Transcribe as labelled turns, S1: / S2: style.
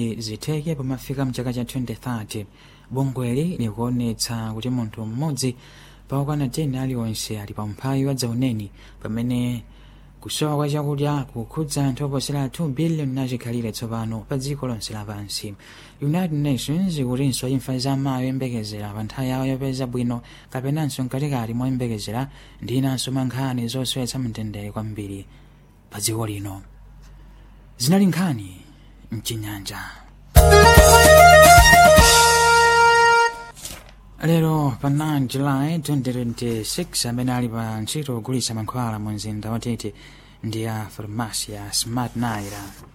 S1: zitheke pomafika mchaka cha 2030 bungweli likuonetsa kuti munthu mmodzi pakwana 10 aliwonse ali pa mphawi wa dzauneni pamene kusowa kwa chakudya kukhudza anthu oposera 2 billion achikhalire tsopano pa dziko lonse lapansi united nations ikutinso imfa za amayi oyembekezera pa nthawi yawo yopeza bwino kapenanso mkatikati moyembekezera ndi inanso mankhani zosowetsa mtendere kwambiri pa dziko lino zinali nkhani mchinyanja lero pa 9 july 2026 amene ali pa ntchito kugulitsa mankhwala mu mzinda watete ndi a farmasi ya smart naira